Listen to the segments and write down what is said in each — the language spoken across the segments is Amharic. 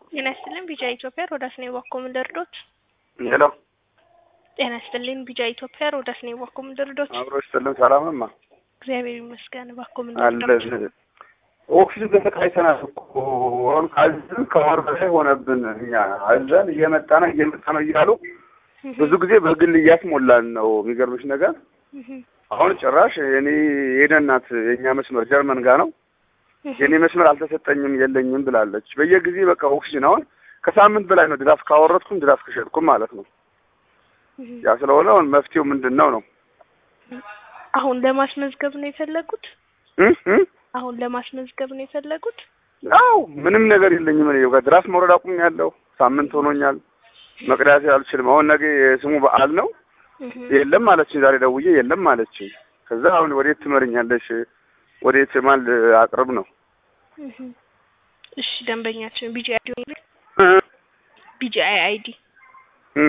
ጤና ይስጥልኝ ቢጃ ኢትዮጵያ ሮዳስ ነኝ ባኮ ምን ልርዶት? ሄሎ ጤና ይስጥልኝ ቢጃ ኢትዮጵያ ሮዳስ ነኝ ባኮ ምን ልርዶት? አብሮ ይስጥልን። ሰላምማ እግዚአብሔር ይመስገን ባኮ ምን አለ ልርዶት? ኦክሲጅን ተሰቃይተናል እኮ አሁን ካዝን ከወር በላይ ሆነብን። እኛ አዘን እየመጣ ነው እየመጣ ነው እያሉ ብዙ ጊዜ በግል እያስሞላን ነው። የሚገርምሽ ነገር አሁን ጭራሽ የኔ የደናት የእኛ መስመር ጀርመን ጋር ነው የኔ መስመር አልተሰጠኝም የለኝም ብላለች። በየጊዜ በቃ ኦክሲጅን አሁን ከሳምንት በላይ ነው ድራፍ ካወረድኩም ድራፍ ከሸጥኩም ማለት ነው። ያ ስለሆነ አሁን መፍትሄው ምንድን ነው ነው? አሁን ለማስመዝገብ ነው የፈለጉት? እ እ አሁን ለማስመዝገብ ነው የፈለጉት? አው ምንም ነገር የለኝም። እኔ ጋር ድራፍ መውረድ አቁሜያለሁ። ሳምንት ሆኖኛል። መቅዳት አልችልም። አሁን ነገ የስሙ በዓል ነው። የለም አለችኝ። ዛሬ ደውዬ የለም አለችኝ። ከዛ አሁን ወዴት ትመርኛለሽ? ወዴት ማን አቅርብ ነው? እሺ ደንበኛችን ቢጂ አይዲ እ ቢጂ አይዲ እ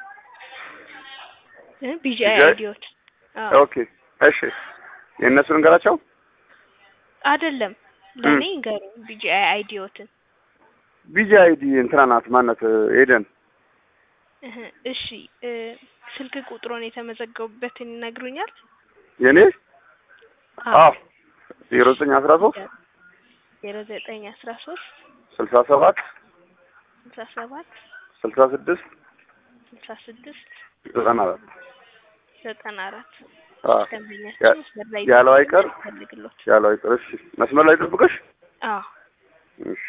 ቢጂ BGI? አይዲዎት ኦኬ እሺ፣ የእነሱን እንገራቸው። አይደለም ለኔ እንገሩ ቢጂ አይዲዎትን ቢጂ አይዲ እንትና ናት ማናት? ኤደን እህ እሺ እ ስልክ ቁጥሩን የተመዘገቡበትን ይነግሩኛል? የኔ አዎ ዜሮ ዘጠኝ አስራ ሶስት ዜሮ ዘጠኝ አስራ ሶስት ስልሳ ሰባት ስልሳ ሰባት ስልሳ ስድስት ስልሳ ስድስት ዘጠና አራት ዘጠና አራት አዎ ደንበኛችን መስመር ላይ ያለው አይቀር ፈልግሎት ያለው አይቀር። እሺ መስመር ላይ ጠብቀሽ። አዎ እሺ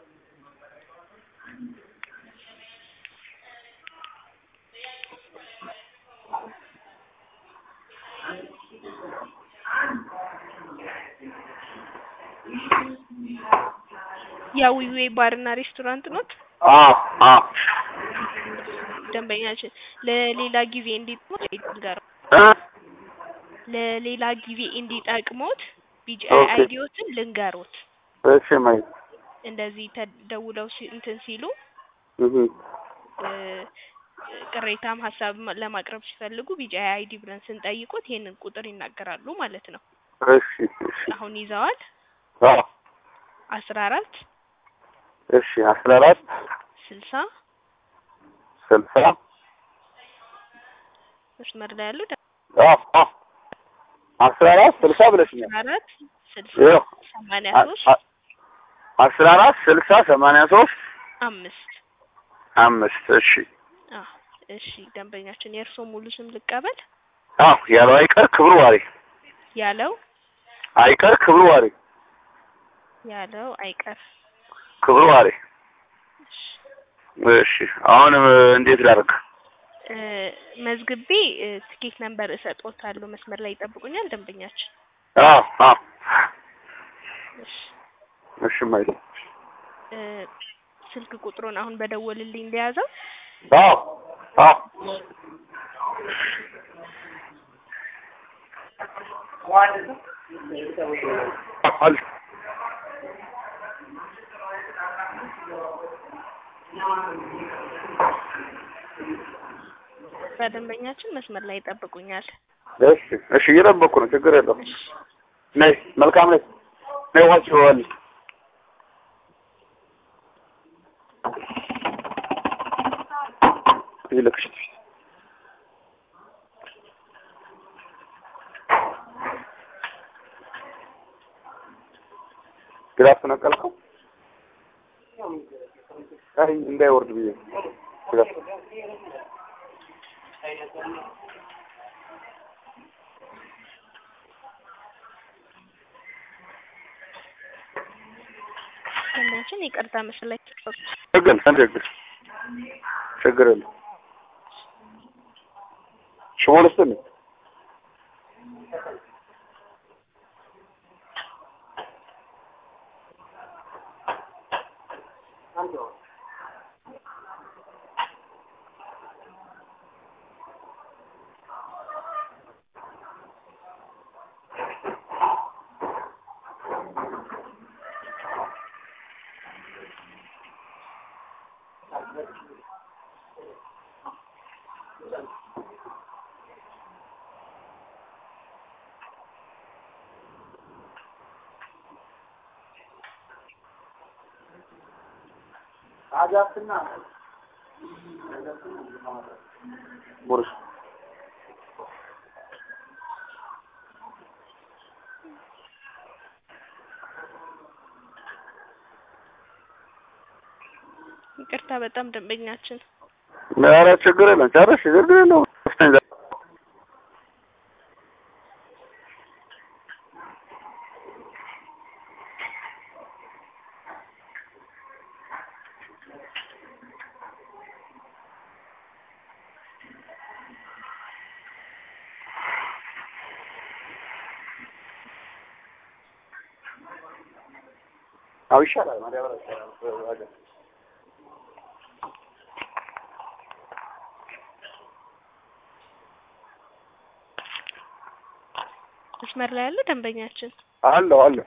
ያዊዌ ባርና ሬስቶራንት ኖት አዎ አዎ ደንበኛችን ለሌላ ጊዜ እንዲጠቅሞት ጋር እ ለሌላ ጊዜ እንዲጠቅሞት ቢጂ ኦኬ። አይዲዎትን ልንገሮት እሺ ማይ እንደዚህ ተደውለው ሲ- እንትን ሲሉ እህ እ ቅሬታም ሀሳብ ለማቅረብ ሲፈልጉ ቢጂ አይዲ ብለን ስንጠይቁት ይሄንን ቁጥር ይናገራሉ ማለት ነው። እሺ እሺ አሁን ይዘዋል አዎ አስራ አራት እሺ አስራ አራት ስልሳ ስልሳ መስመር ላይ ያሉ አዎ አዎ አስራ አራት ስልሳ ብለሽኛል። አስራ አራት ስልሳ ይኸው ሰማንያ አ- ሶስት አ- አስራ አራት ስልሳ ሰማንያ ሶስት አምስት አምስት እሺ አዎ እሺ ደንበኛችን የእርስዎ ሙሉ ስም ልቀበል አዎ ያለው አይቀር ክብሩ ዋሬ ያለው አይቀር ክብሩ ዋሬ ያለው አይቀር ክብሩ ዋሬ እሺ አሁን እ፣ እንዴት ላድርግ? እ፣ መዝግቤ እ፣ ትኬት ነምበር እሰጦታለሁ መስመር ላይ ይጠብቁኛል ደንበኛችን አዎ አዎ እሺ እሺ ማይለ እ፣ ስልክ ቁጥሩን አሁን በደወልልኝ እንደያዘው አዎ አዎ አል በደንበኛችን መስመር ላይ ይጠብቁኛል እሺ እሺ እየጠበኩ ነው። ችግር የለውም። ነይ መልካም ነይ ነይ ዋች ይዋል ይልክሽ ግራፍ ነቀልከው? አይ እንዳይወርድ ብዬ ነው። ግራፍ ደንበኛችን ይቅርታ መስመር ላይ ተጠብቁ ችግር ችግር ችግር የለም። ሽቦ ልስጥልኝ? ቡርሽ ይቅርታ በጣም ደንበኛችን ኧረ ችግር የለም ጨርሽ ችግር የለውም አዎ ይሻላል ማዳበሪያ ይሻላል መስመር ላይ ያለ ደንበኛችን አለሁ አለሁ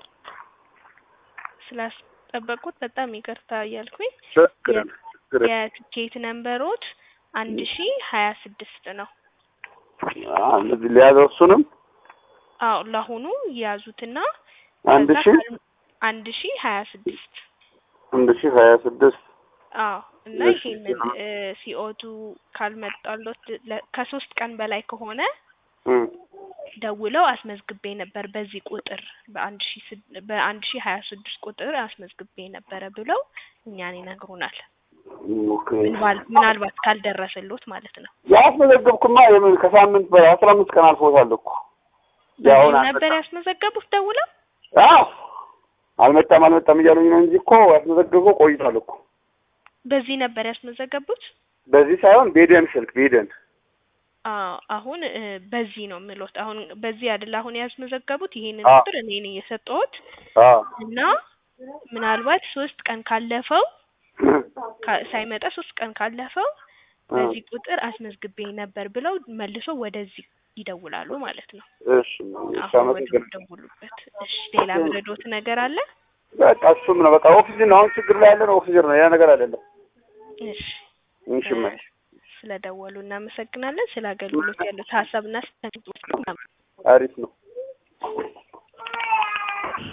ስላስጠበቁት በጣም ይቅርታ እያልኩኝ ችግር የለም ችግር የለም የትኬት ነምበሮት አንድ ሺ ሀያ ስድስት ነው። አዎ እንደዚህ ሊያዘው እሱንም አዎ ለአሁኑ የያዙትና አንድ ከዛ ሺህ ካል- አንድ ሺ ሀያ ስድስት አንድ ሺህ ሀያ ስድስት አዎ እና እሺ፣ ይሄንን ሲኦቱ ካልመጣሎት ለ- ከሶስት ቀን በላይ ከሆነ እም ደውለው አስመዝግቤ ነበር በዚህ ቁጥር በአንድ ሺ ስድ- በአንድ ሺ ሀያ ስድስት ቁጥር አስመዝግቤ ነበረ ብለው እኛን ይነግሩናል። ኦኬ ምናል- ምናልባት ካልደረሰሎት ማለት ነው። ያስመዘገብኩማ የምን ከሳምንት በላይ አስራ አምስት ቀን አልፎታል እኮ ያሁን በዚህም ነበር ያስመዘገቡት ደውለው አዎ አልመጣም አልመጣም እያሉኝ ነው እንጂ እኮ ያስመዘገብኩ ቆይቷል እኮ በዚህ ነበር ያስመዘገቡት። በዚህ ሳይሆን ቤደን ስልክ ቤደን አዎ አሁን እ በዚህ ነው የምሎት። አሁን በዚህ አይደል አሁን ያስመዘገቡት ይሄንን አዎ። ቁጥር እኔ ነኝ የሰጠሁት አዎ እና ምናልባት ሶስት ቀን ካለፈው ካ- ሳይመጣ ሶስት ቀን ካለፈው በዚህ ቁጥር አስመዝግቤ ነበር ብለው መልሶ ወደዚህ ይደውላሉ ማለት ነው። እሺ እሺ አሁን ወደ አመሰግናለሁ ደውሉበት። እሺ ሌላ ምረዶት ነገር አለ? በቃ እሱም ነው በቃ ኦክሲጅን አሁን ችግር ላይ ያለ ነው ኦክሲጅን ነው ያ ነገር አይደለም እሺ እሺ እማዬ ስለደወሉ እናመሰግናለን። ስለ አገልግሎት ያሉት ሀሳብና ስለ አሪፍ ነው